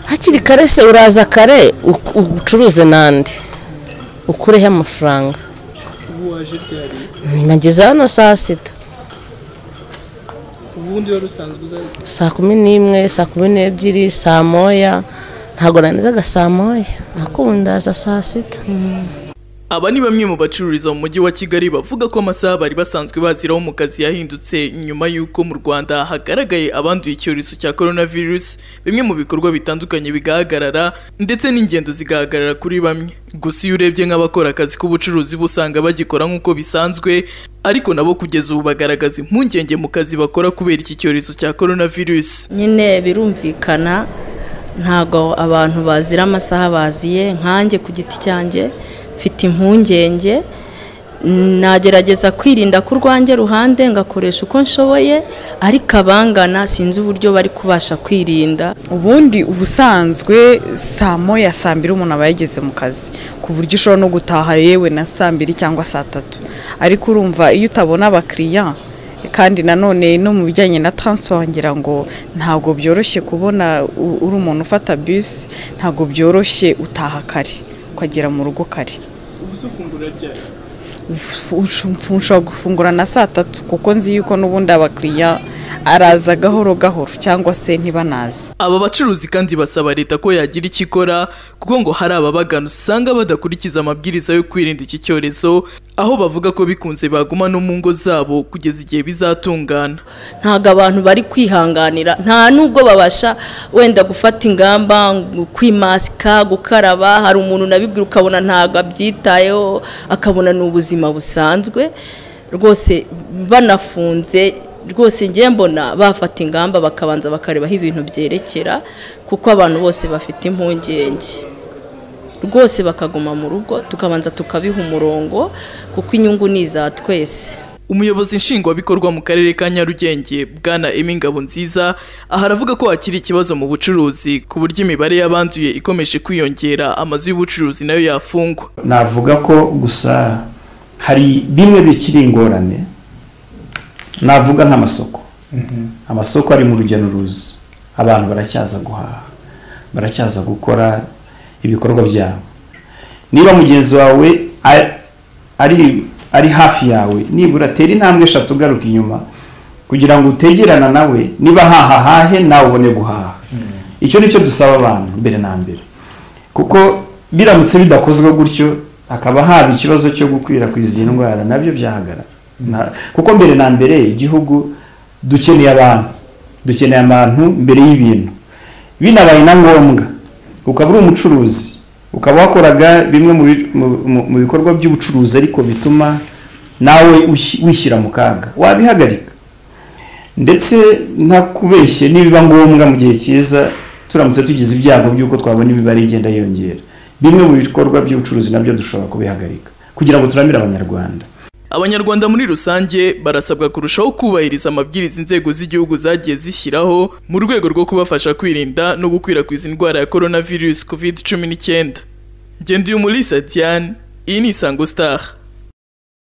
hakiri kare se uraza kare ucuruze n'andi ukureho amafaranga ubu waje ryari nageze hano saa sita ubundi wari usanzwe uza saa kumi n'imwe saa kumi n'ebyiri saa moya ntabwo nangizaga saa moya ndaza saa sita aba ni bamwe mu bacururiza mu mujyi wa kigali bavuga ko amasaha bari basanzwe baziraho mu kazi yahindutse nyuma y'uko mu rwanda hagaragaye abanduye icyorezo cya korona virusi bimwe mu bikorwa bitandukanye bigahagarara ndetse n'ingendo zigahagarara kuri bamwe gusa iyo urebye nk'abakora akazi k'ubucuruzi bo usanga bagikora nk'uko bisanzwe ariko nabo kugeza ubu bagaragaza impungenge mu kazi bakora kubera iki cyorezo cya korona virusi nyine birumvikana ntabwo abantu bazira amasaha baziye nkanjye ku giti cyanjye mfite impungenge nagerageza kwirinda ku rwanjye ruhande ngakoresha uko nshoboye ariko abangana sinzi uburyo bari kubasha kwirinda ubundi ubusanzwe saa moya saa mbiri umuntu aba yageze mu kazi ku buryo ushobora no gutaha yewe na saa mbiri cyangwa saa tatu ariko urumva iyo utabona abakiriya kandi nanone no mu bijyanye na taransifo ngira ngo ntabwo byoroshye kubona u- uri umuntu ufata bisi ntabwo byoroshye utaha kare ukagera mu rugo kare nshobora gufungura na saa tatu kuko nzi yuko n'ubundi abakiriya araza gahoro gahoro cyangwa se ntibanaze aba bacuruzi kandi basaba leta ko yagira icyo ikora kuko ngo hari ababagana usanga badakurikiza amabwiriza yo kwirinda iki cyorezo aho bavuga ko bikunze baguma no mu ngo zabo kugeza igihe bizatungana ntabwo abantu bari kwihanganira nta nubwo babasha wenda gufata ingamba ngo kwimasika gukaraba hari umuntu unabibwira ukabona ntabwo abyitayeho akabona ni ubuzima busanzwe rwose banafunze rwose ngiye mbona bafata ingamba bakabanza bakarebaho ibintu byerekera kuko abantu bose bafite impungenge rwose bakaguma mu rugo tukabanza tukabiha umurongo kuko inyungu ni iza twese umuyobozi nshingwabikorwa mu karere ka nyarugenge bwana emi ngabonziza aha aravuga ko hakiri ikibazo mu bucuruzi ku buryo imibare y'abanduye ikomeje kwiyongera amazu y'ubucuruzi nayo yafungwa navuga ko gusa hari bimwe bikiri ingorane navuga nk'amasoko amasoko ari mu rujya n'uruza abantu baracyaza guhaha baracyaza gukora ibikorwa byabo niba mugenzi wawe a- ari ari hafi yawe nibura tera intambwe eshatu ugaruka inyuma kugira ngo utegerana nawe niba hahahahe nawe ubone guhaha icyo ni cyo dusaba abantu mbere na mbere kuko biramutse bidakozwe gutyo hakaba haba ikibazo cyo gukwirakwiza iyi ndwara nabyo byahagarara Na- kuko mbere na mbere igihugu dukeneye abantu dukeneye abantu mbere y'ibintu binabaye na ngombwa ukaba uri umucuruzi ukaba wakoraga bimwe mu bi- mu- mu- mu bikorwa by'ubucuruzi ariko bituma nawe ushi- wishyira mu kaga wabihagarika ndetse ntakubeshye nibiba ngombwa mu gihe cyiza turamutse tugize ibyago by'uko twabona imibare igenda yiyongera bimwe mu bikorwa by'ubucuruzi nabyo dushobora kubihagarika kugira ngo turamire abanyarwanda abanyarwanda muri rusange barasabwa kurushaho kubahiriza amabwiriza inzego z'igihugu zagiye zishyiraho mu rwego rwo kubafasha kwirinda no gukwirakwiza indwara ya coronavirus covid cumi n'icyenda ngenda uyu muri sadiane iyi ni isango star